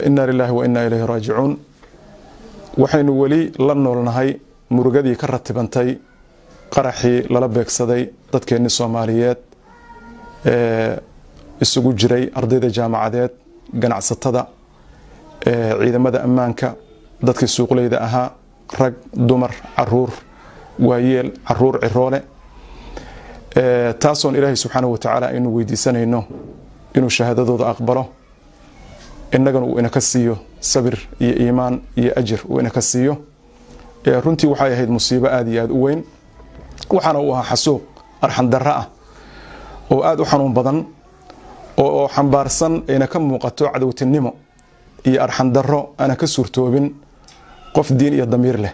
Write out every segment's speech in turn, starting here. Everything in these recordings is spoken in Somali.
inaa lilaahi wa innaa ilayhi raajicuun waxaynu weli la noolnahay murugadii ka ratibantay qaraxii lala beegsaday dadkeennii soomaaliyeed ee isugu jiray ardayda jaamacadeed ganacsatada ciidamada ammaanka dadkii suuqleyda ahaa rag dumar caruur waayeel caruur ciroole taasoon ilaahay subxaanahu watacaala aynu weydiisanayno inuu shahaadadooda aqbalo innagana uu inaka siiyo sabir iyo iimaan iyo ajir uu inaka siiyo runtii waxay ahayd musiibo aada iyo aada u weyn waxaana uu ahaa xasuuq arxandarro ah oo aada u xanuun badan oo xambaarsan ayna ka muuqato cadowtinimo iyo arxandarro aana ka suurtoobin qof diin iyo damiir leh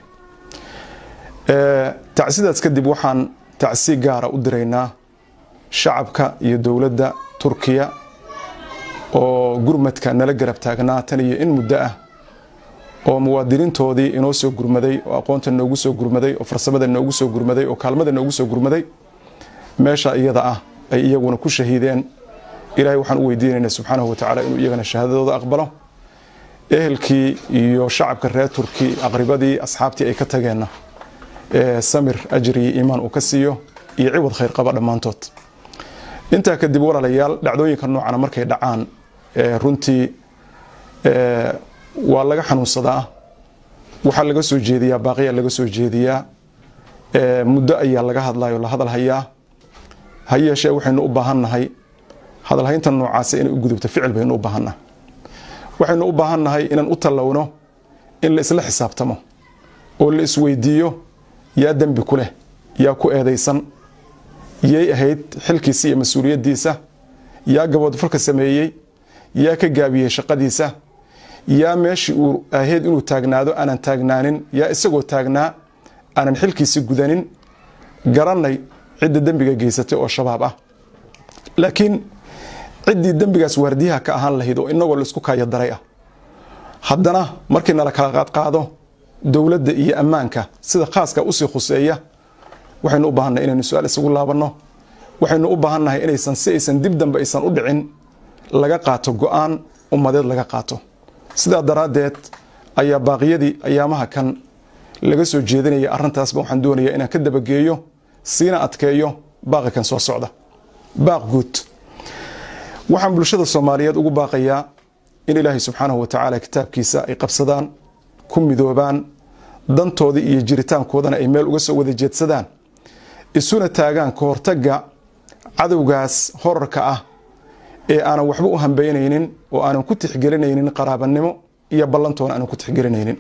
tacsidaas kadib waxaan tacsi gaara u diraynaa shacabka iyo dowladda turkiya oo gurmadka nala garab taagnaa tan iyo in muddo ah oo muwaadiniintoodii inoo soo gurmaday oo aqoonta noogu soo gurmaday oo farsamada noogu soo gurmaday oo kaalmada noogu soo gurmaday meesha iyada ah ay iyaguna ku shahiideen ilaahay waxaan u weydiinaynaa subxaanahu watacaala inuu iyagana shahaadadooda aqbalo ehelkii iyo shacabka reer turki aqribadii asxaabtii ay ka tageenna samir ajir iyo iimaan uu ka siiyo iyo ciwad khayr qaba dhammaantood intaa kadib walaalayaal dhacdooyinka noocana markay dhacaan runtii waa laga xanuunsadaa waxaa laga soo jeediyaa baaqiya laga soo jeediyaa muddo ayaa laga hadlayo la hadal hayaa ha yeeshee waxaynu u baahannahay hadalhaynta noocaasa inay u gudubto ficil baynu u baahannahay waxaynu u baahannahay inaan u tallowno in la isla xisaabtamo oo la isweydiiyo yaa dembi ku leh yaa ku eedaysan yay ahayd xilkiisa iyo mas-uuliyaddiisa yaa gaboodfalka sameeyey yaa ka gaabiyey shaqadiisa yaa meeshii uu ahayd inuu taagnaado aanan taagnaanin yaa isagoo taagnaa aanan xilkiisi gudanin garanay cidda dembiga geysatay oo shabaab ah laakiin ciddii dembigaas waardiyaha ka ahaan lahayd oo inagoo laisku kaayo daray ah haddana markii nala kala qaadqaado dowladda iyo ammaanka sida khaaska usii khuseeya waxaynu u baahannahay inaynu su-aal isugu laabanno waxaynu u baahannahay inaysan si aysan dib dambe aysan u dhicin laga qaato go-aan ummadeed laga qaato sidaa daraaddeed ayaa baaqiyadii ayaamaha kan laga soo jeedinaya arrintaasba waxaan doonayaa inaan ka dabageeyo siina adkeeyo baaqi kan soo socda baaq guud waxaan bulshada soomaaliyeed ugu baaqayaa in ilaahay subxaanahu watacaala kitaabkiisa ay qabsadaan ku midoobaan dantoodii iyo jiritaankoodana ay meel uga soo wada jeedsadaan isuna taagaan ka hortagga cadowgaas horarka ah ee aanan waxba u hambeynaynin oo aanan ku tixgelinaynin qaraabanimo iyo ballantoona aanan ku tixgelinaynin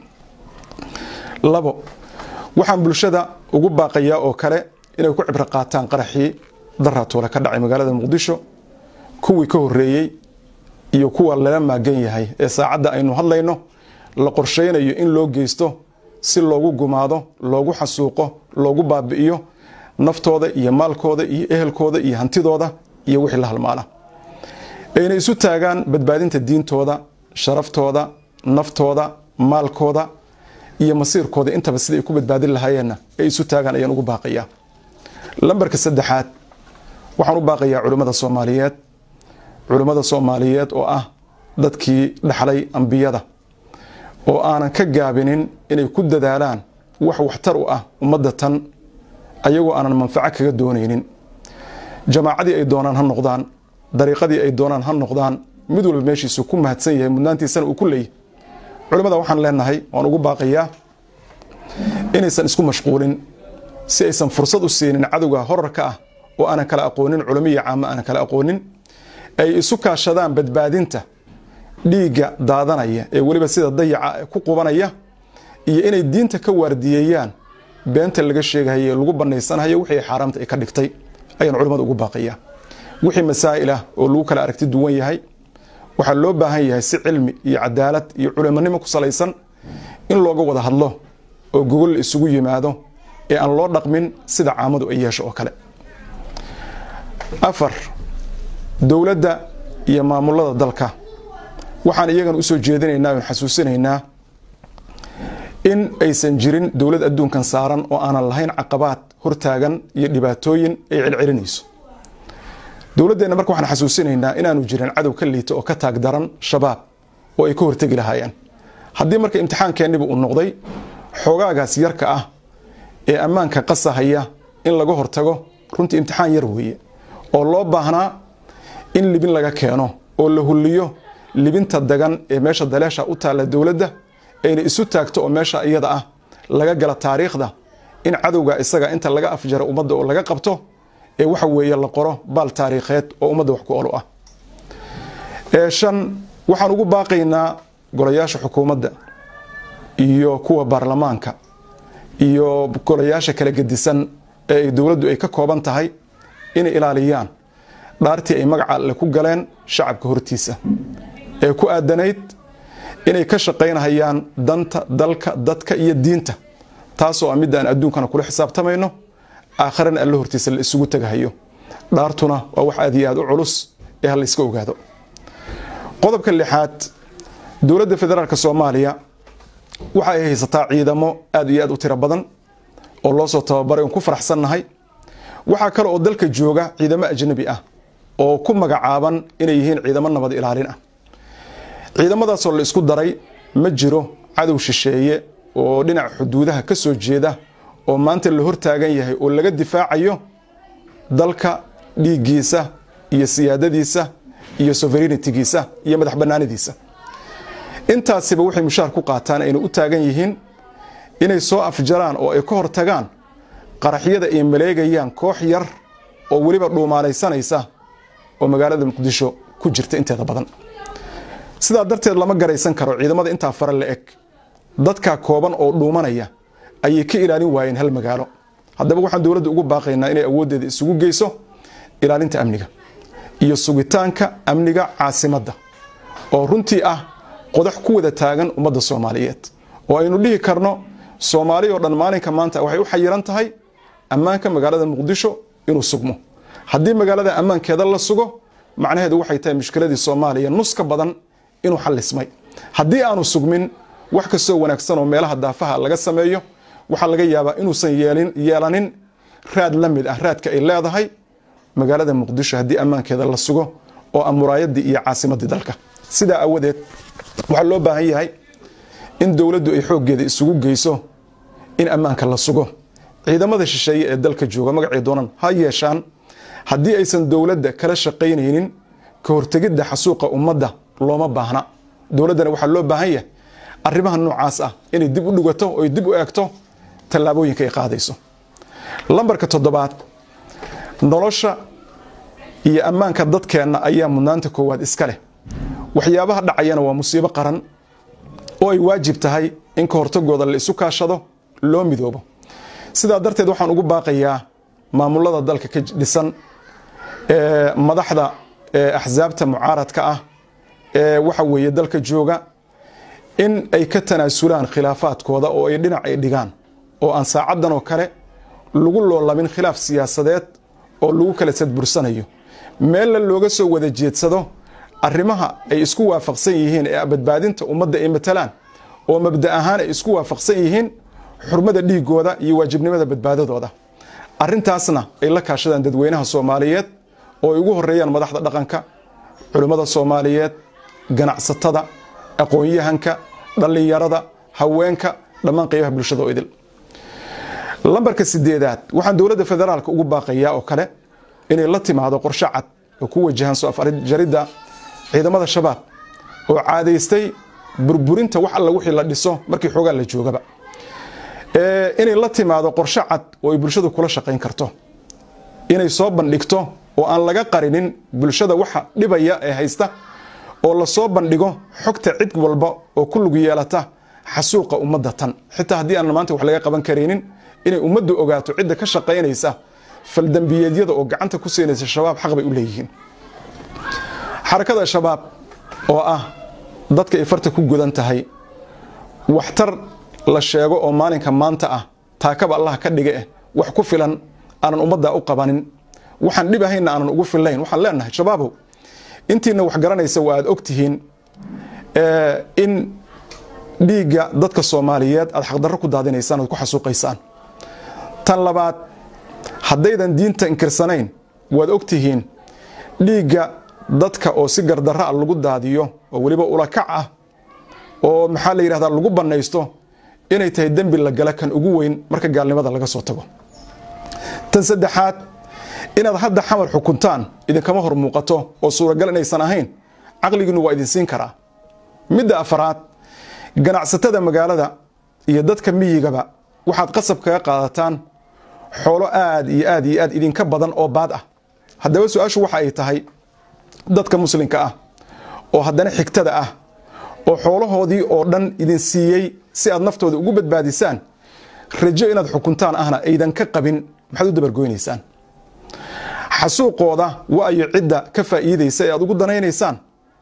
labo waxaan bulshada ugu baaqayaa oo kale inay ku cibro qaataan qaraxii daraatoole ka dhacay magaalada muqdisho kuwii ka horeeyey iyo kuwa lala maagan yahay ee saacadda aynu hadlayno la qorsheynayo in loo geysto si loogu gumaado loogu xasuuqo loogu baabi'iyo naftooda iyo maalkooda iyo ehelkooda iyo hantidooda iyo wixii la halmaala ayna isu taagaan badbaadinta diintooda sharaftooda naftooda maalkooda iyo masiirkooda intaba sidai ay ku badbaadin lahaayeenna ay isu taagaan ayaan ugu baaqayaa lambarka saddexaad waxaan u baaqayaa culimmada soomaaliyeed culimmada soomaaliyeed oo ah dadkii dhaxlay ambiyada oo aanan ka gaabinin inay ku dadaalaan wax waxtar u ah ummadda tan ayagoo aanan manfaco kaga doonaynin jamaacadii ay doonaan ha noqdaan dariiqadii ay doonaan ha noqdaan mid walba meeshiisu ku mahadsan yahay mudnaantiisana uu ku leeyahy culimmada waxaan leenahay waan ugu baaqayaa inaysan isku mashquulin si aysan fursad u siinin cadowga horarka ah oo aanan kala aqoonin culamiya caamo aanan kala aqoonin ay isu kaashadaan badbaadinta dhiigga daadanaya ee weliba sida dayaca ku qubanaya iyo inay diinta ka waardiyeeyaan beenta laga sheegahaye lagu banaysanhayo wixii xaaraamta ay ka dhigtay ayaan culimmada ugu baaqayaa wixii masaa'il ah oo lagu kala aragti duwan yahay waxaa loo baahan yahay si cilmi iyo cadaalad iyo culimonimo ku salaysan in looga wada hadlo oo gogol la isugu yimaado ee aan loo dhaqmin sida caamadu ay yeesho oo kale afar dowladda iyo maamulada dalka waxaan iyagana usoo jeedinaynaa oon xasuusinaynaa in aysan jirin dowlad adduunkan saaran oo aanan lahayn caqabaad hortaagan iyo dhibaatooyin ay celcelinayso dowladdeenna marka waxaan xasuusinaynaa inaanu jirin cadow ka liita oo ka taag daran shabaab oo ay ka hortegi lahaayeen haddii marka imtixaankeenniba uu noqday xoogaagaas yarka ah ee ammaanka qasahaya in laga hortago runtii imtixaan yar weeye oo loo baahnaa in libin laga keeno oo la hulliyo libinta dagan ee meesha daleesha u taalla dowladda ayna isu taagto oo meesha iyada ah laga gala taariikhda in cadowga isaga inta laga afjaro ummadda oo laga qabto ee waxa weeye la qoro baal taariikheed oo ummadda wax ku olo ah shan waxaan ugu baaqaynaa golayaasha xukuumadda iyo kuwa baarlamaanka iyo golayaasha kala gedisan ee ay dowladdu ay ka kooban tahay inay ilaaliyaan dhaartii ay magaca alle ku galeen shacabka hortiisa ee ku aadanayd inay ka shaqaynahayaan danta dalka dadka iyo diinta taasoo ah midaan adduunkana kula xisaabtamayno aakharana alle hortiisa la isugu tagahayo dhaartuna waa wax aad iyo aad u culus ee ha la iska ogaado qodobka lixaad dowladda federaalk soomaaliya waxa ay haysataa ciidamo aad iyo aad u tiro badan oo loo soo tababaray oon ku faraxsannahay waxaa kale oo dalka jooga ciidamo ajnabi ah oo ku magacaaban inay yihiin ciidamo nabad ilaalin ah ciidamadaasoo la isku daray ma jiro cadow shisheeye oo dhinaca xuduudaha ka soo jeeda oo maanta la hortaagan yahay oo laga difaacayo dalka dhiiggiisa iyo siyaadadiisa iyo sovereignitigiisa iyo madax banaanidiisa intaasiba waxay mushaar ku qaataan ayna u taagan yihiin inay soo afjaraan oo ay ka hortagaan qaraxyada ay maleegayaan koox yar oo weliba dhuumaalaysanaysa oo magaalada muqdisho ku jirta inteeda badan sidaa darteed lama garaysan karo ciidamada intaa fara la eg dadka kooban oo dhuumanaya ayay ka ilaalin waayeen hal magaalo haddaba waxaan dowladda ugu baaqaynaa inay awooddeeda isugu geyso ilaalinta amniga iyo sugitaanka amniga caasimadda oo runtii ah qodax ku wada taagan ummadda soomaaliyeed oo aynu dhihi karno soomaali oo dhan maalinka maanta waxay u xayiran tahay ammaanka magaalada muqdisho inuu sugmo haddii magaalada ammaankeeda la sugo macnaheedu waxay tahay mushkiladii soomaaliya nus ka badan inuu xallismay haddii aanu sugmin wax kastoo wanaagsan oo meelaha daafaha laga sameeyo waxaa laga yaabaa inuusan yeelanin raad la mid ah raadka ay leedahay magaalada muqdisho haddii ammaankeeda la sugo oo ah muraayadii iyo caasimadii dalka sidaa awadeed waxaa loo baahan yahay in dowladdu ay xooggeeda isugu geyso in ammaanka la sugo ciidamada shisheeye ee dalka jooga magacii doonan ha yeeshaan haddii aysan dowladda kala shaqaynaynin ka hortegidda xasuuqa ummadda looma baahna dowladdana waxaa loo baahan yahay arrimaha noocaas ah inay dib u dhigato oy dib u eegto tallaabooyinka ay qaadayso lambarka toddobaad nolosha iyo ammaanka dadkeenna ayaa mudnaanta koowaad iska leh waxyaabaha dhacayana waa musiibo qaran oo ay waajib tahay in ka hortagooda la isu kaashado loo midoobo sidaa darteed waxaan ugu baaqayaa maamulada dalka ka dhisan madaxda axsaabta mucaaradka ah ee waxa weeye dalka jooga in ay ka tanaasulaan khilaafaadkooda oo ay dhinac ay dhigaan oo aan saacaddan oo kale lagu loolamin khilaaf siyaasadeed oo lagu kala sadbursanayo meella looga soo wada jeedsado arrimaha ay isku waafaqsan yihiin ee badbaadinta ummadda ay matalaan oo mabda ahaan ay isku waafaqsan yihiin xurmada dhiigooda iyo waajibnimada badbaadadooda arintaasna ay la kaashadaan dadweynaha soomaaliyeed oo ay ugu horeeyaan madaxda dhaqanka culimmada soomaaliyeed ganacsatada aqoon-yahanka dhallinyarada haweenka dhammaan qaybaha bulshada oo idil lambarka sideedaad waxaan dowladda federaalka ugu baaqayaa oo kale inay la timaado qorshe cad oo ku wajahan soo afjaridda ciidamada shabaab oo caadaystay burburinta wax alla wixii la dhiso markii xoogaa la joogaba inay la timaado qorshe cad oo ay bulshadu kula shaqayn karto inay soo bandhigto oo aan laga qarinin bulshada waxa dhibaya ee haysta oo lasoo bandhigo xogta cid walba oo ku lug yeelata xasuuqa ummadda tan xitaa haddii aan maanta wax laga qaban karaynin inay ummaddu ogaato cidda ka shaqaynaysa faldambiyeedyada oo gacanta ku siinaysa shabaab xaq bay u leeyihiin xarakada shabaab oo ah dadka ay farta ku gudan tahay waxtar la sheego oo maalinka maanta ah taakaba allah ka dhiga eh wax ku filan aanan ummaddaa u qabanin waxaan dhib ahaynna aanan ugu fillayn waxaan leenahay shabaabow intiina wax garanaysa waa aad ogtihiin in dhiigga dadka soomaaliyeed aad xaqdarro ku daadinaysaan oad ku xasuuqaysaan tan labaad haddaydan diinta inkirsanayn waad ogtihiin dhiigga dadka oo si gardarra a lagu daadiyo oo weliba ulakac ah oo maxaa la yidhahdaa lagu bannaysto inay tahay dembi la gala kan ugu weyn marka gaalnimada laga soo tago tan saddexaad inaad hadda xamar xukuntaan idinkama hor muuqato oo suuragal inaysan ahayn caqligiinu waa idin siin karaa midda afaraad ganacsatada magaalada iyo dadka miyigaba waxaad qasab kaga qaadataan xoolo aad iyo aad iyo aad idinka badan oo baad ah haddaba su-aashu waxa ay tahay dadka muslimka ah oo haddana xigtada ah oo xoolahoodii oo dhan idin siiyey si aad naftooda ugu badbaadisaan rajo inaad xukuntaan ahna aydan ka qabin maxaad u dabargoynaysaan xasuuqooda waayo cidda ka faa'iidaysa ee aad ugu danaynaysaan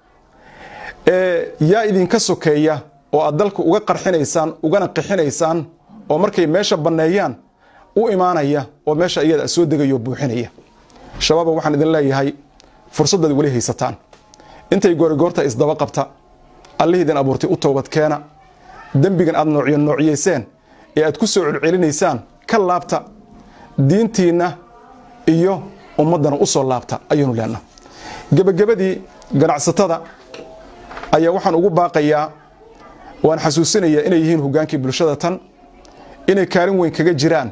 yaa idinka sokeeya oo aad dalka uga qarxinaysaan ugana qixinaysaan oo markay meesha banneeyaan u imaanaya oo meesha iyada soo degayo buuxinaya shabaaba waxaan idin leeyahay fursadaad weli haysataan intay goorigoorta isdaba qabta allihii idin abuurtay u toobadkeena dembigan aad noocyo noocyeyseen ee aad ku soo celcelinaysaan ka laabta diintiinna iyo ummaddana u soo laabta ayaynu leenaha gebagabadii ganacsatada ayaa waxaan ugu baaqayaa waan xasuusinayaa inay yihiin hogaankii bulshada tan inay kaalin weyn kaga jiraan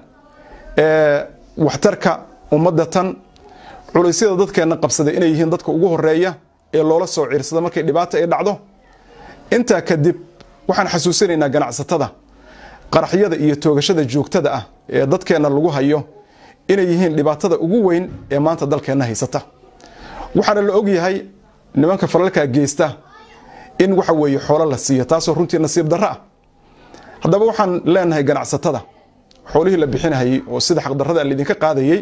waxtarka ummadda tan culaysyada dadkeenna qabsaday inay yihiin dadka ugu horeeya ee loola soo ciirsada markay dhibaata ay dhacdo intaa kadib waxaan xasuusinaynaa ganacsatada qaraxyada iyo toogashada joogtada ah ee dadkeenna lagu hayo inay yihiin dhibaatada ugu weyn ee maanta dalkeenna haysata waxaana la ogyahay nimanka falalkaa geysta in waxa weeye xoolo la siiyo taasoo runtii nasiib darro ah haddaba waxaan leenahay ganacsatada xoolihii la bixinahayey oo sida xaqdarrada laydinka qaadayey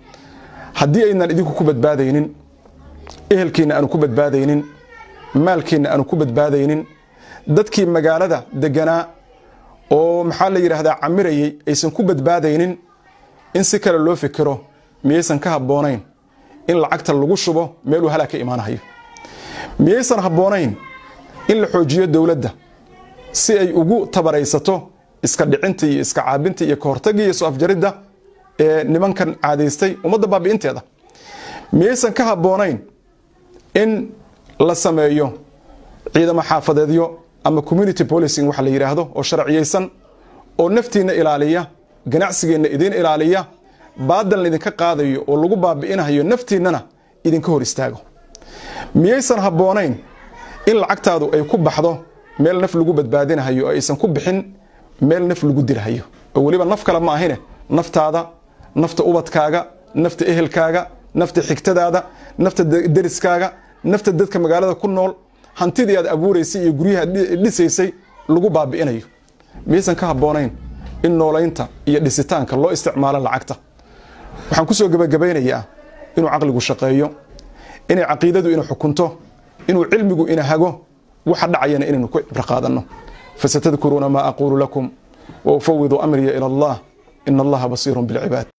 haddii aynan idinku ku badbaadaynin ehelkiinna aanu ku badbaadaynin maalkiinna aanu ku badbaadaynin dadkii magaalada deganaa oo maxaa la yidhaahdaa camirayey aysan ku badbaadaynin in si kale loo fikiro miyaysan ka habboonayn in lacagta lagu shubo meeluu halaa ka imaanahayo miyaysan habboonayn in la xoojiyo dowladda si ay ugu tabaraysato iska dhicinta iyo iska caabinta iyo kahortagga iyo soo afjaridda ee nimankan caadaystay ummadda baabi'inteeda miyaysan ka habboonayn in la sameeyo ciidamo xaafadeedyo ama community policing waxa la yidhaahdo oo sharciyeysan oo naftiinna ilaaliya ganacsigeenna idiin ilaaliya baadalna idinka qaadayo oo lagu baabi'inahayo naftiinnana idinka hor istaago miyaysan habboonayn in lacagtaadu ay ku baxdo meel naf lagu badbaadinahayo oo aysan ku bixin meel naf lagu dilhayo oo weliba naf kale ma ahine naftaada nafta ubadkaaga nafta ehelkaaga nafta xigtadaada nafta deriskaaga nafta dadka magaalada ku nool hantidii aad abuuraysay iyo guryaha dhisaysay lagu baabi'inayo miyaysan ka habboonayn in noolaynta iyo dhisitaanka loo isticmaalo lacagta waxaan ku soo gebagabaynayaa inuu caqligu shaqeeyo inay caqiidadu ina xukunto inuu cilmigu ina hago waxa dhacayana inaynu ku cibro qaadanno fasatadkuruuna maa aquulu lakum wa ufawidu amriya ila allah ina allaha basiirun bilcibaad